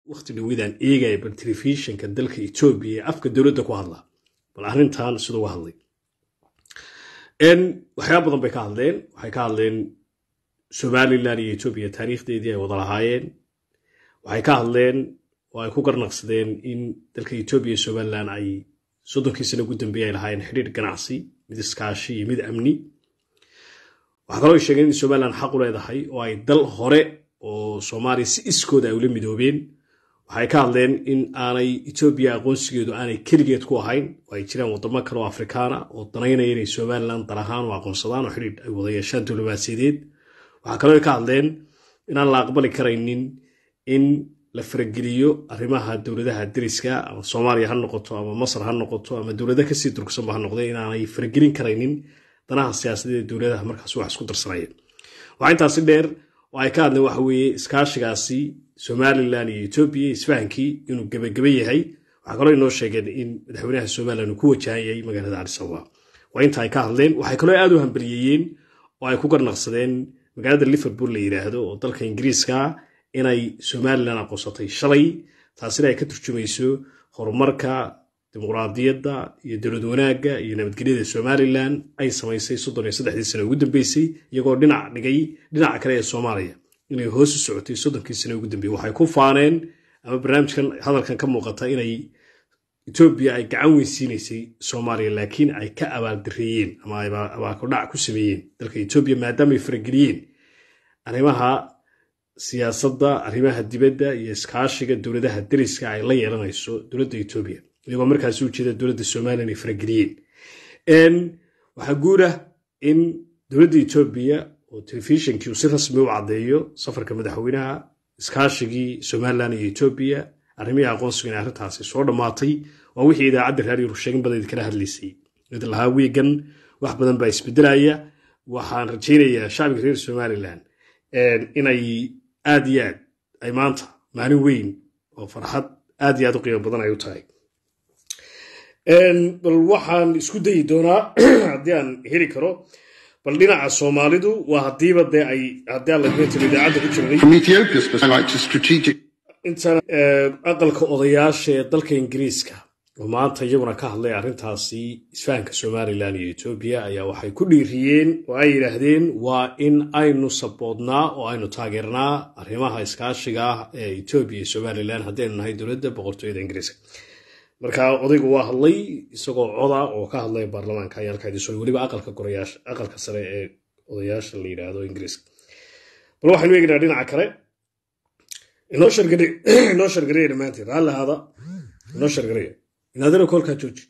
waqti dhowidaan eegaya bal telefishinka dalka etoobiya ee afka dowladda ku hadla bal arrintan siduu uga hadlay waxyaaba badan bay ka hadleen waxay ka hadleen somalilan iyo etoobiya taariikhdeedii ay wada lahaayeen waxay ka hadleen oo ay ku garnaqsadeen in dalka etoobiya iyo somalilan ay soddonkii sano ugu dambeeye ay lahaayeen xidhiir ganacsi mid iskaashi iyo mid amni waxaa kaloo ay sheegeen in somalilan xaq u leedahay oo ay dal hore oo soomaaliya si iskooda ay ula midoobeen waxay ka hadleen in aanay etoobiya aqoonsigeedu aanay keligeed ku ahayn oo ay jiraan wadamo kale oo afrikaana oo danaynaya inay somalilan dal ahaan u aqoonsadaan oo xidhiir ay wada yeeshaan diblomaasiyadeed waxaa kaloo ay ka hadleen inaan la aqbali karaynin in la farageliyo arrimaha dowladaha deriska ama soomaaliya ha noqoto ama masar ha noqoto ama dowlado kasii durugsanba ha noqde inaanay faragelin karaynin danaha siyaasadeed ee dowladaha markaas wax isku darsanayeen waxaa intaasi dheer oo ay ka hadleen waxa weeye iskaashigaasi somalilan iyo etoobiya isfahankii inuu gebageba yahay waxaa kaloo inoo sheegeen in madaxweynaha somalilan uu ku wajahan yahay magaalada cadisababa waa inta ay ka hadleen waxay kaloo aad u hambaliyeeyeen oo ay ku garnaqsadeen magaalada liverpool la yidhaahdo oo dalka ingiriiska inay somalilan aqoonsatay shalay taasina ay ka turjumayso horumarka dimuqraadiyadda iyo dowlad wanaagga iyo nabadgelyada somalilan ay samaysay soddon iyo saddexdii sano ugu dambeysay iyagoo dhinac dhigay dhinaca kale ee soomaaliya inay hoos u socotay soddonkii sano ugu dambeeyey waxay ku faaneen ama barnaamijkan hadalkan ka muuqata inay etoobiya ay gacan weynsiinaysay soomaaliya laakiin ay ka abaaldareeyeen ama abaalkodhac ku sameeyeen dalka etoobiya maadaama ay farageliyeen arrimaha siyaasadda arrimaha dibadda iyo iskaashiga dowladaha deriska ay la yeelanayso dowladda etoobiya iyagoo markaasi u jeeda dowladda somalilan ay farageliyeen waxaa guudah in dowladda etoobiya oo telefishinkii uu si rasmi u caddeeyo safarka madaxweynaha iskaashigii somalilan iyo etoobiya arrimihii aqoonsiga in arrintaasi soo dhammaatay waa wixii idaacadda raadiyo rusheegin badan kala hadlaysay mid lahaa wiigan wax badan baa isbedelaya waxaan rajaynayaa shacbiga reer somalilan inay aad iyo aad ay maanta maalin weyn oo farxad aad iyo aad u qiimo badan ay u tahay bal waxaan isku dayi doonaa haddii aan heli karo bal dhinaca soomaalidu waa haddiiba dee ay haddii aan lagala tiro idaacadda ku jirnay intan aqalka odayaasha ee dalka ingiriiska oo maanta iyaguna ka hadlay arrintaasi isfahanka somalilan iyo etoobiya ayaa waxay ku dhiiriyeen oo ay yidhaahdeen waa in aynu saboodnaa oo aynu taageernaa arrimaha iskaashiga ah ee etoobiya iyo somalilan haddaynu nahay dowladda boqortooyada ingiriiska marka odaygu waa hadlay isagoo coda oo ka hadlaya baarlamaanka ayaa halkaadiso weliba aqalka gorayaasha aqalka sare ee odayaasha la yidhaahdo ingiriiska bal waxaynu eegnaa dhinaca kale inoo shargaray inoo shargareya dhammaantiin raalli ahaada inoo shargareya inaadana koolkaa jooji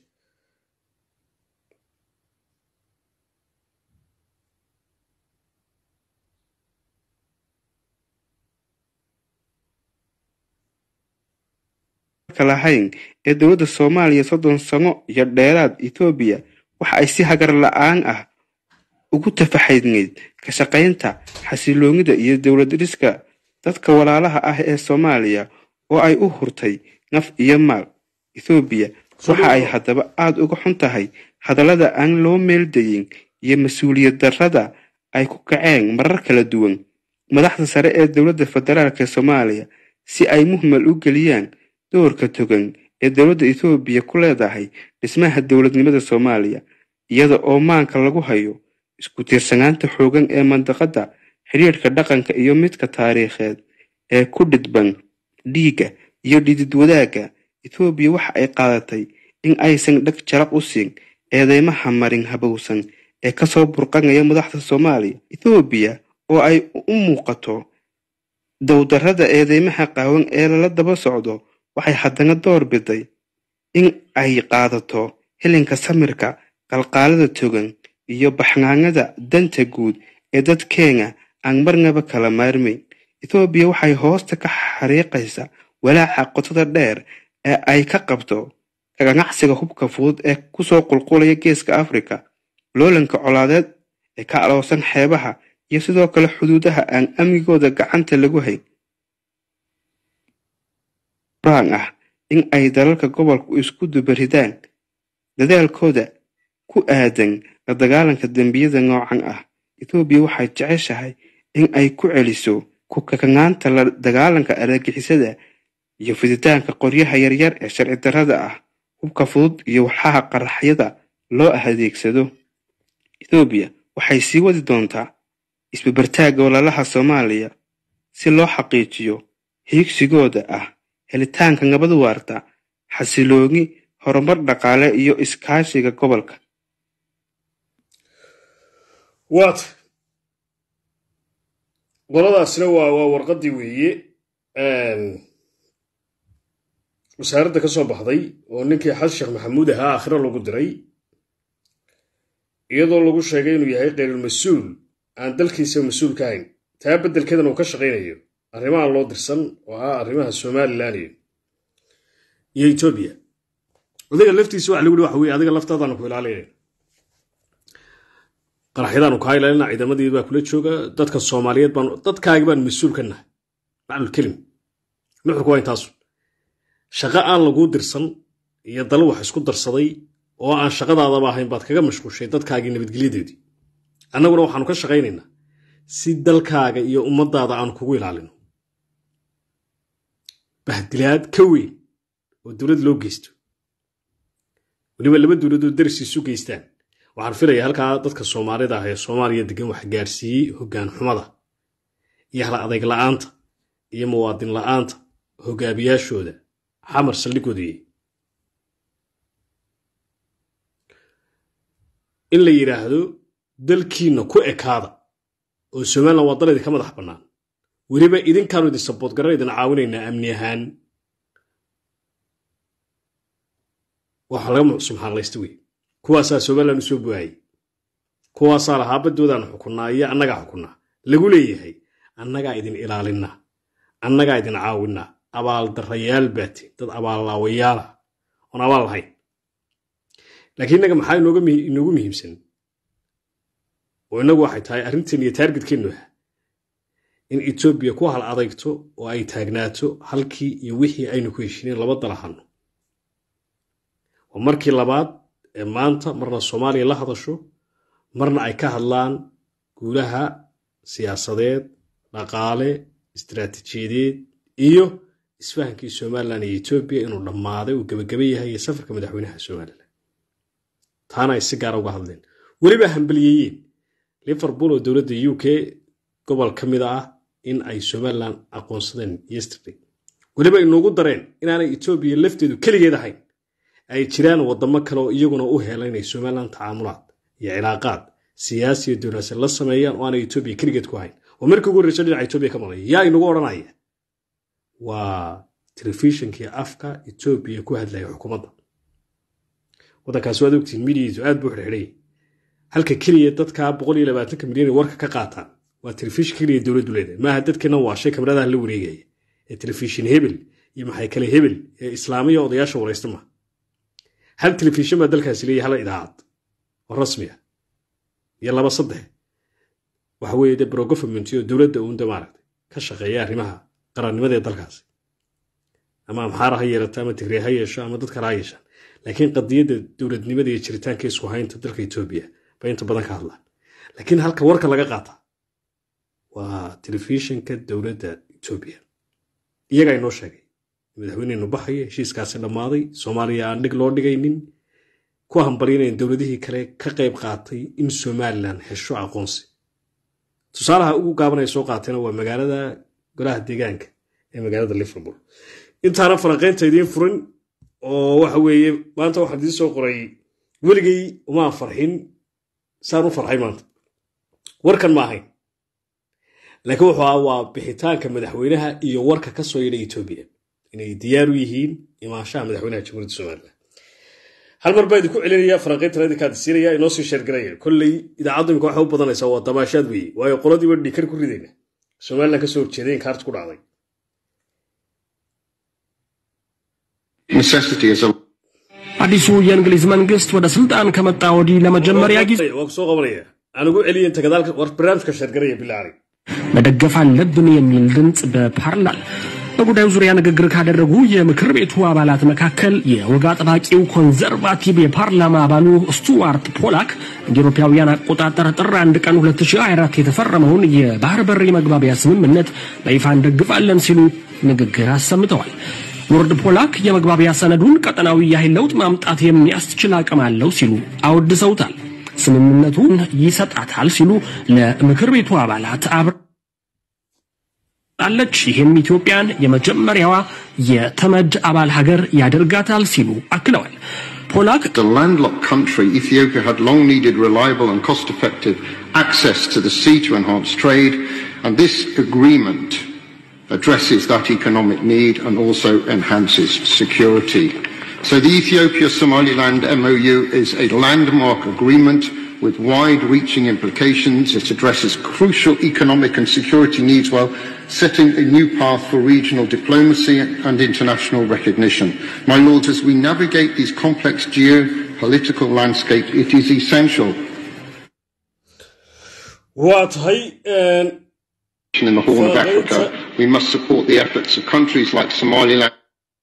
lahayn ee dowladda soomaaliya soddon sano iyo dheeraad etoobiya waxa ay si hagar la-aan ah ugu tafaxaydneyd ka shaqaynta xasiloonida iyo dowlad dhiska dadka walaalaha ah ee soomaaliya oo ay u hurtay naf iyo maal ethoobiya waxa ay haddaba aada uga xun tahay hadallada aan loo meeldayin iyo mas-uuliyad darrada ay ku kaceen marar kala duwan madaxda sare ee dowladda federaalk ee soomaaliya si ay muhmal u geliyaan doorka togan ee dowladda ethoobiya ku leedahay dhismaha dowladnimada soomaaliya iyada oo maanka lagu hayo isku tiirsanaanta xoogan ee mandaqadda xidhiirhka dhaqanka iyo midka taariikheed ee ku dhidban dhiigga iyo dhidid wadaagga ethoobiya waxa ay qaadatay in aysan dheg jaraq u siin eedeymaha marin habowsan ee kasoo burqanaya madaxda soomaaliya ethoobiya oo ay u muuqato dowdarrada eedeymaha qaawan ee lala daba socdo waxay haddana door biday in ay qaadato hilinka samirka qalqaalada togan iyo baxnaanada danta guud ee dadkeena aan marnaba kala maarmayn ethoobiya waxay hoosta ka xariiqaysaa walaaca qotada dheer ee ay ka qabto ganacsiga hubka fudud ee kusoo qulqulaya geeska afrika loolanka colaadeed ee ka aloosan xeebaha iyo sidoo kale xuduudaha aan amnigooda gacanta lagu hayn raan ah in ay dalalka gobolku isku dubaridaan dadaalkooda ku aadan la dagaalanka dembiyada noocan ah ethoobiya waxay jeceshahay in ay ku celiso ku kakanaanta la dagaalanka argagixisada iyo fiditaanka qoryaha yaryar ee sharci darrada ah hubka fudud iyo waxaha qaraxyada loo adeegsado ethoobiya waxay sii wadi doontaa isbabartaagga walaalaha soomaaliya si loo xaqiijiyo hiigsigooda ah helitaanka nabad waarta xasilooni horumar dhaqaale iyo iskaashiga gobolka waata qoladaasina waa waa warqaddii weeye wasaaradda ka soo baxday oo ninkii xasan sheekh maxamuud ahaa aakhiro lagu diray iyadoo lagu sheegay inuu yahay khayrulmas-uul aan dalkiisa mas-uul ka hayn taa beddelkeedan uu ka shaqaynayo arrimahan loo dirsan oo ah arrimaha somalilan iyo iyo etoobiya adiga laftiisa waxa lagu yihi waxa weye adiga laftaadaanu ku ilaalinayna qaraxyadaanu kaa ilaalina ciidamadii baa kula jooga dadka soomaaliyeed baan dadkaagi baan mas-uul ka nahay maclulkelim nuxurku waa intaasu shaqo aan laguu dirsan iyo dalo wax isku darsaday oo aan shaqadaadaba ahayn baad kaga mashquushay dadkaagii nabadgelyadeedii annaguna waxaanu ka shaqaynaynaa si dalkaaga iyo ummadaada aan kugu ilaalino bahdilaad ka weyn oo dowlad loo geysto weliba laba dowladood daris isu geystaan waxaan filaya halkaa dadka soomaalida ah ee soomaaliya degan wax gaarsiiyey hoggaan xumada iyo hal adayg la'aanta iyo muwaadin la'aanta hogaamiyaashooda xamar saldhigoodayey in la yidhaahdo dalkiinna ku ekaada oo somalilan waa dal idinka madax bannaan weliba idinkaanu idin saboodgaran idin caawinaynaa amni ahaan waxa laga subxaanlaysta wey kuwaasaa somalilan u soo buaayey kuwaasaa lahaa baddoodaanu xukunnaa iyo annagaa xukunnaa lagu leeyahay annagaa idin ilaalinaa annagaa idin caawinaa abaaldarrayaal baate dad abaallaawayaala oon abaal lahayn laakiin innaga maxaa inoogu muhiimsan oo innagu waxay tahay arrinteen iyo taargetkeennu ah in etoobiya ku hal adagto oo ay taagnaato halkii iyo wixii aynu ku heshineen laba dalahanno waa markii labaad ee maanta marna soomaaliya la hadasho marna ay ka hadlaan guulaha siyaasadeed dhaqaale istaraatiijiyadeed iyo isfahankii somalilan iyo etoobiya inuu dhammaaday uu gebagaba yahay iyo safarka madaxweynaha somalilan taana ay si gaara uga hadleen weliba hambaliyeeyeen liverpool oo dowladda u k gobol ka mid ah in ay somalilan aqoonsadeen yesterday weliba inuugu dareen inaanay etoobiya lafteedu keligeed ahayn ay jiraan waddamo kale oo iyaguna u hela inay somalilan tacaamulaad iyo cilaaqaad siyaasiya dowlaase la sameeyaan oo aanay etoobiya keligeed ku hayn oo markii ugu horreysa dhinaca etoobiya ka maqlaya yaa inagu odhanaya waa telefishinkii afka etoobiya ku hadlaya xukuumadda waddankaasi waad ogtiin midiyiisu aad buu xirxidhay halka keliya dadka boqol iyo labaatanka milyan warka ka qaataan waa telefishin keliya dowladdu leedahay maaha dadkeena waa shay kamaradaha la wareegaya ee telefishin hebel iyo maxay kale hebel ee islaamiya odayaasha waraysta maha hal telefishin baa dalkaasi leeyahy hal idaacad oo rasmi ah iyo laba saddex waxa weeye de brogovernment oo dowladda uunda maaragtay ka shaqeeya arrimaha qarannimada ee dalkaasi ama amxaara ha yeelato ama tigray ha yeesho ama dad kale ha yeeshaan laakiin qadiyadda dowladnimada iyo jiritaanka isku haynta dalka etoobiya bay inta badan ka hadlaan laakiin halka warka laga qaata waa telefishinka dowladda etoobiya iyagaa inoo sheegay madaxweyneynu baxaya heshiiskaasi dhammaaday soomaaliya aan dhig loo dhigaynin ku hambalinayn dowladihii kale ka qayb qaatay in somalilan hesho aqoonsi tusaalaha ugu gaabanaya soo qaatayna waa magaalada golaha deegaanka ee magaalada liverpool intaana falanqaynta idiin furin oo waxa weeye maanta waxaan idiin soo qoray weligay umaan farxin saan u farxay maanta warkan ma ahayn laakiin wuxuu aha waa bixitaanka madaxweynaha iyo warka ka soo yidha etoobiya inay diyaar u yihiin imaanshaha madaxweynaha jamhuuriyadda somalilan hal mar baa idinku celinaya falanqayntan idinkaad siinaya inoo sii sheergaraya kolley idaacaddu imika waxay u badanaysaa waa dabaashaad weeye waayo qoladiiba dhikar ku ridayna somalilan kasoo horjeeday in kaarta ku dhacday አዲሱ የእንግሊዝ መንግስት ወደ ስልጣን ከመጣ ወዲህ ለመጀመሪያ ጊዜ waa ku soo qabanaya aan ugu celiya inta gadaalka war barnaamijka sheergaraya bilaari መደገፍ አለብን የሚል ድምፅ በፓርላል በጉዳዩ ዙሪያ ንግግር ካደረጉ የምክር ቤቱ አባላት መካከል የወግ አጥባቂው ኮንዘርቫቲቭ የፓርላማ አባሉ ስቱዋርት ፖላክ እንደ አውሮፓውያን አቆጣጠር ጥር 1 ቀን 2024 የተፈረመውን የባህር በር የመግባቢያ ስምምነት በይፋ እንደግፋለን ሲሉ ንግግር አሰምተዋል። ሎርድ ፖላክ የመግባቢያ ሰነዱን ቀጠናዊ የኃይል ለውጥ ማምጣት የሚያስችል አቅም አለው ሲሉ አወድሰውታል። ስምምነቱን ይሰጣታል ሲሉ ለምክር ቤቱ አባላት አብራለች። ይህም ኢትዮጵያን የመጀመሪያዋ የተመድ አባል ሀገር ያደርጋታል ሲሉ አክለዋል። ፖላክ The landlocked country, Ethiopia had long needed reliable and cost effective access to the sea to enhance trade, and this agreement addresses that economic need and also enhances security. So the Ethiopia Somaliland MOU is a landmark agreement with wide reaching implications. It addresses crucial economic and security needs while setting a new path for regional diplomacy and international recognition. My lords, as we navigate these complex geopolitical landscapes, it is essential waa tahay in the Horn of Well, Africa, it's we must support the efforts of countries like Somaliland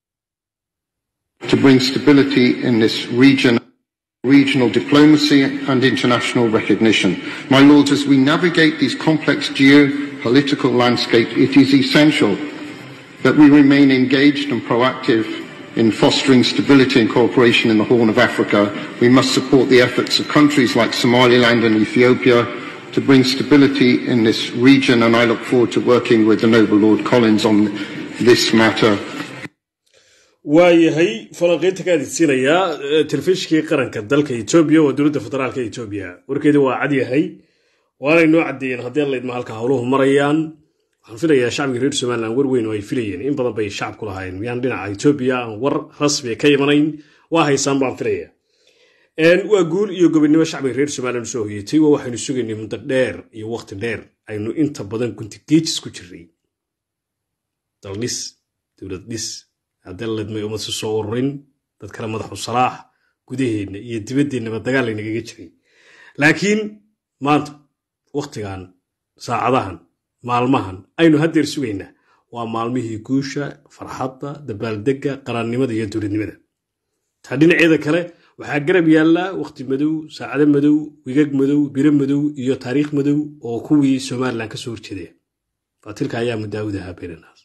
to bring stability in this region, regional diplomacy and international recognition. My lords, as we navigate these complex geopolitical landscapes, it is essential that we remain engaged and proactive in fostering stability and cooperation in the Horn of Africa. We must support the efforts of countries like Somaliland and Ethiopia to bring stability in this region, and I look forward to working with the Noble Lord Collins on this matter. waayahay falanqeynta ka adeegsanayaa telefishinkii qaranka dalka etoobiya waa dowladda federaalka etoobiya warkeedi waa cadyahay waanay noo caddeeyeen haddii laydma halka howluhu marayaan waxaan filayaa shacbiga reer somalilan war weyn oo ay filayeen in badan bay shacabku lahaayeen miyaan dhinaca etoobiya aan war rasmi ka imanayn waa haysaan baan filaya waa guul iyo gobonimo shacbiga reer somalilan usoo hoyatay waa waxaynu sugaynay muddo dheer iyo waqti dheer aynu inta badan gunti geejis ku jirnay daldhis dowlad dhis haddii ledmay ummadsi soo ururin dad kale madaxu salaax gudaheenna iyo dibadeennaba dagaal laynagaga jiray laakiin maanta wakhtigan saacadahan maalmahan aynu haddeer sugaynaa waa maalmihii guusha farxadda dabaaldegga qarannimada iyo dowladnimada taa dhinaceeda kale waxaa garab yaallaa wakhti madow saacado madow wigag madow biro madow iyo taariikh madow oo kuwii somalilan ka soo horjeedaya faatilka ayaa mudaawud ahaa beenanaas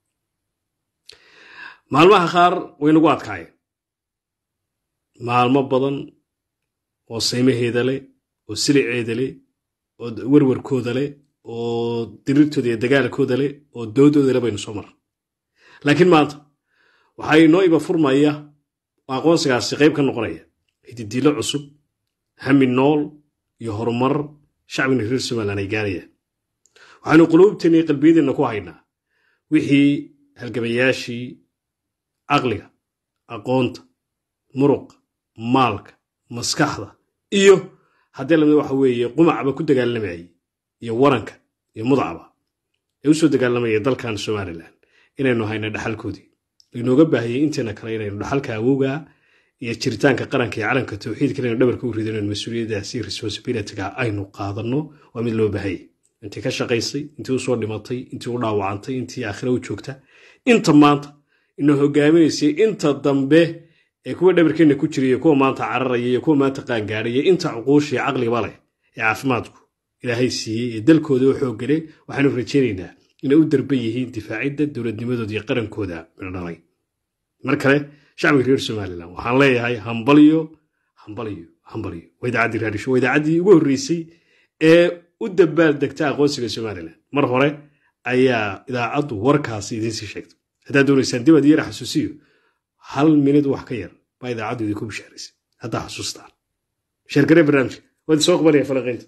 maalmaha qaar way nagu adkaayeen maalmo badan oo saymaheeda leh oo siliceeda leh oo werwarkooda leh oo dirirtooda iyo dagaalkooda leh oo doodooda leh baynu soo marra laakiin maanta waxaa inoo iba furmaya oo aqoonsigaasi qayb ka noqonaya hididiilo cusub hami nool iyo horumar shacbina reer somalilan ay gaarayaan waxaanu quluubteenna iyo qalbiyadeenna ku haynaa wixii halgamayaashii caqliga aqoonta muruqa maalka maskaxda iyo haddii lamid waxa weeye qumacba ku dagaalamayay iyo waranka iyo mudacba ee u soo dagaalamaya dalkan somalilan inaynu hayna dhaxalkoodii laynooga baahiyey inteena kale inaynu dhaxalka awowga iyo jiritaanka qaranka iyo calanka tawxiidka inaynu dhabarka u rido inaynu mas-uuliyaddaasi responsibilityga aynu qaadanno waa mid loo baahayay intii ka shaqaysay intii u soo dhimatay intii u dhaawacantay intii aakhira u joogta inta maanta ina hogaaminaysay inta dambe ee kuwa dhabarkeenna ku jiraya kuwa maanta cararaya iyo kuwa maanta qaangaadhaya inta cuquushii caqliba leh ee caafimaadku ilaahay siiyey ee dalkooda u xooggale waxaanu rajaynaynaa inay u darban yihiin difaacidda dowladnimadooda iyo qarankooda midhodhalay mar kale shacbiga reer somalilan waxaan leeyahay hambalyo hambalyo hambalyo waa idaacaddii raadisho waa idaacaddii ugu horreysay ee u dabaal degta aqoonsiga somalilan mar hore ayaa idaacaddu warkaasi idiinsii sheegtay haddaad doonaysaan dib aad yara xasuusiyo hal minid wax ka yar baa idaacaddu idinku bishaaraysay haddaa xasuustaan sheergaree barnaamijka waa idin soo qabanaya falaqaynta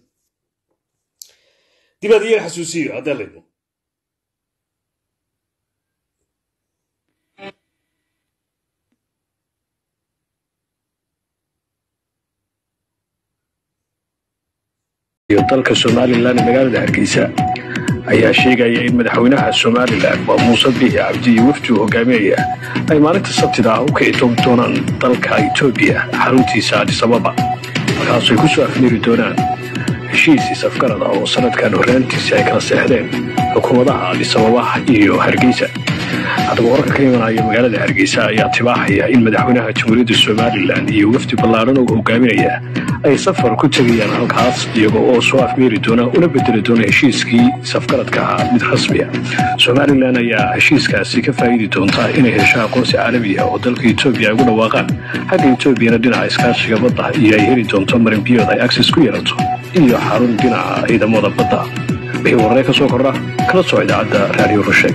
dib aad yara xasuusiyo haddaa laydmo dalka somalilan ee magaalada hargeysa ayaa sheegaya in madaxweynaha somalilan waa muuse biixi cabdi iyo wafdi uu hogaaminaya ay maalinta sabtida ah u kici toogi doonaan dalka etoobiya xaruntiisa adisababa markaasay ku soo afmeeri doonaan heshiis isafgarad ah oo sanadkan horraantiisa ay kala seexdeen xukuumadaha adisababa iyo hargeysa haddaba wararka ka imanaya magaalada hargeysa ayaa tibaaxaya in madaxweynaha jamhuuriyadda somalilan iyo wafdi ballaaran oo hogaaminaya ay safar ku tegayaan halkaas iyagoo oo soo afmeeri doona una bedeli doona heshiiskii safgaradka ahaa mid rasmiya somalilan ayaa heshiiskaasi ka faa'iidi doonta inay hesho aqoonsi caalami ah oo dalka etoobiya ay ugu dhawaaqaan xagga etoobiyana dhinaca iskaashiga badda iyo ay heli doonto marinbiyood ay akses ku yeelato iyo xarun dhinaca ciidamada badda wixii wararee ka soo kordha kala soo idaacadda raadiyo rusheeg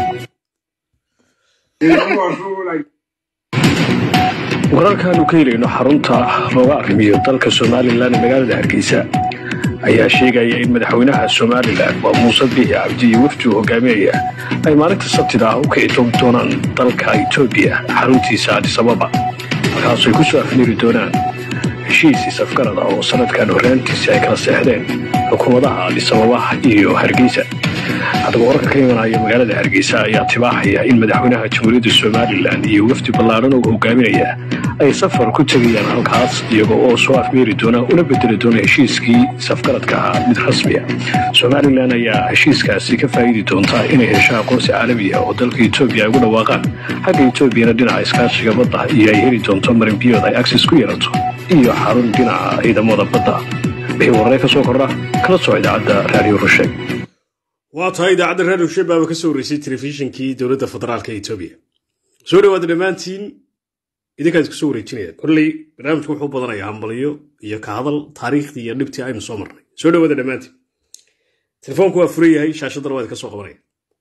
wararkaanu ka helayno xarunta looga arrimiyo dalka somalilan ee magaalada hargeysa ayaa sheegaya in madaxweynaha somalilan waa muuse biixi cabdi iyo wafdi uu hogaaminaya ay maalinta sabtida ah u kici toogi doonaan dalka etoobiya xaruntiisa adisababa halkaasoo ay ku soo afmeeri doonaan heshiisii safgarada oo sanadkan horraantiisa ay kala seexdeen xukuumadaha adisababa iyo hargeysa haddaba wararka ka imanaya magaalada hargeysa ayaa tibaaxaya in madaxweynaha jamhuuriyadda somalilan iyo wafdi ballaaran oo hogaaminaya ay safar ku tegayaan halkaas iyagoo oo soo afmeeri doona una bedeli doona heshiiskii safgaradka ahaa mid rasmiya somalilan ayaa heshiiskaasi ka faa'iidi doonta inay hesho aqoonsi caalami ah oo dalka etoobiya ay ugu dhawaaqaan xagga etoobiyana dhinaca iskaashiga badda iyo ay heli doonto marinbiyood ay akses ku yeelato iyo xarun dhinaca ciidamada badda wixii wararee ka soo kordha kala soo idaacadda raadiyo rusheeg waa tahay idaacadda raadiyo shabaaba ka soo horreysay telefishinkii dowladda federaalka etoobiya soo dhawaada dhammaantiin idinkaa isku soo wareejinaya kolley barnaamijku wuxuu badanayaa hambaliyo iyo ka hadal taariikhdii iyo dhibtii aynu soo marnay soo dhawaada dhammaantiin telefoonku waa furan yahay shaashadana waa idinka soo qabanaya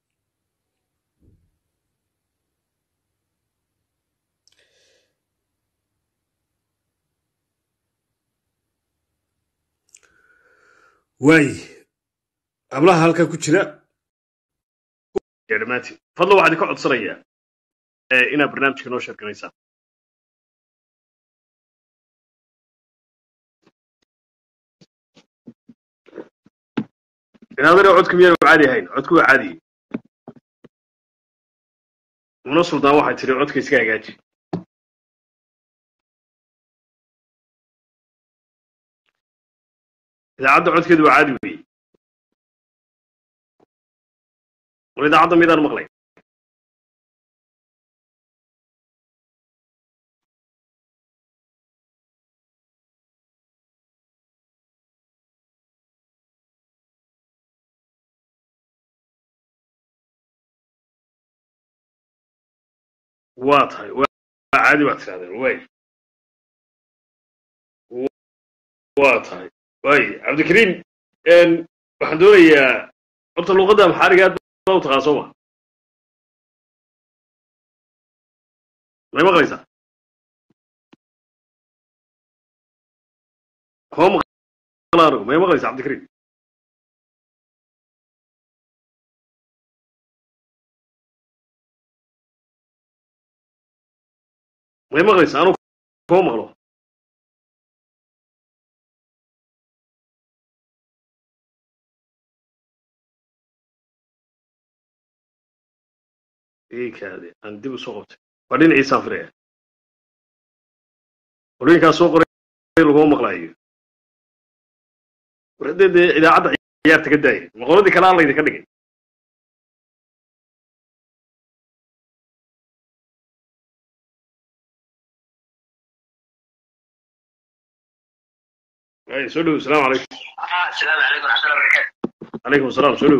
waay hablaha halkaa ku jira dhammaantiin fadlan waxaa idinka codsanayaa inaad barnaamijka noo sheerganaysaan inaadana codka miyaan caadi ahayn codku waa caadiye muna suldaan waxay tiri codka iska hagaaji idaacadda codkeedu waa caadi weeye war idaacadda midaan maqlay waa tahay waa caadi baad tirahdeen way waa tahay way cabdikariim waxaan doonayaa horta luuqadda maxaariga aad baa u taqaan soo ma may maqlaysaa koo maqla anigu may maqlaysaa cabdikariim may maqlaysaa anigu koo maqlo kaade aan dib u soo qabtay waa dhinaciisaan firaya qorooyinkaas soo qoray laguma maqlaayo war haddee dee idaacadda ciyaarta ka daaya maqoladii kale aan laydinka dhigay ay soo dhow asalaamu calaykum السلام عليكم ورحمة الله وبركاته. calaykum asalaam soo dhow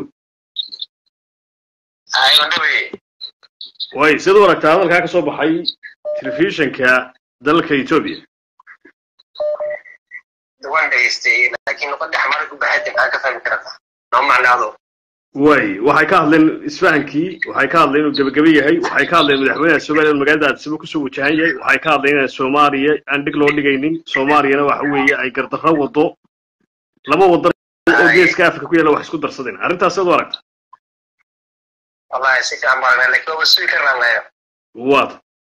هاي قندوي. way siduu aragtaa hadalkaa ka soo baxay telefishinka dalka etoobiya waan dhageystay laakiin luqadda xamaarka ku bahadi maxaa ka fahmi karata noo macnaado way waxay ka hadleen isfahankii waxay ka hadleen inuu gebagebe yahay waxay ka hadleen madaxweynaha somaliya inuu magaalada addisaba kusoo wajahan yahay waxay ka hadleen inaan soomaaliya aan dhig loo dhigaynin soomaaliyana waxa weeye ay gardarro wado laba wadan oo geeska afrika ku yaalla wax isku darsadeen arrintaas siduu aragta wallahi si fiican baan aragnaa laakiin waaba sugi karnaa layo waad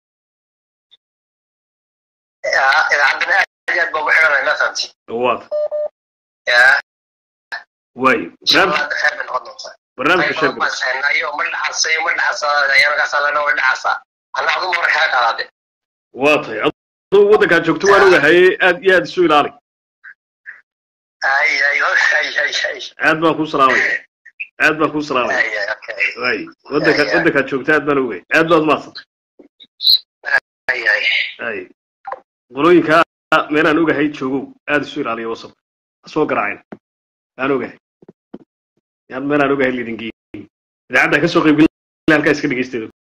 idaacaddana aad iyo aad baa ugu xidhanay mafanti waad ya way barnaamij hadda khayr bay noqon doontaa barnaamijka qayb sheeg badan baan sahnaayo ma dhacasayo ma dhacasa ayaanagaasa lena way dhacasa anna aduma hore kaa qaadaade waa tahay aduu waddankaad joogto waan ogahay aad iyo aad isu ilaali ay ay ay ay ay aad baan kuu salaamaya aad baan kuu salaamaya Ay, ay, okay. waay waddanka Ya, ya. waddankaad joogta aad baan ogahay aad baad maadsantay Ay, ay. ay qolooyinka meelaan ogahay joogow aad isu ilaaliya wasab ha soo garaacin aan ogahay yaan meelaan ogahay lidin geeyey idaacadda ka soo qaybgelin halkaa iska dhegeysteeda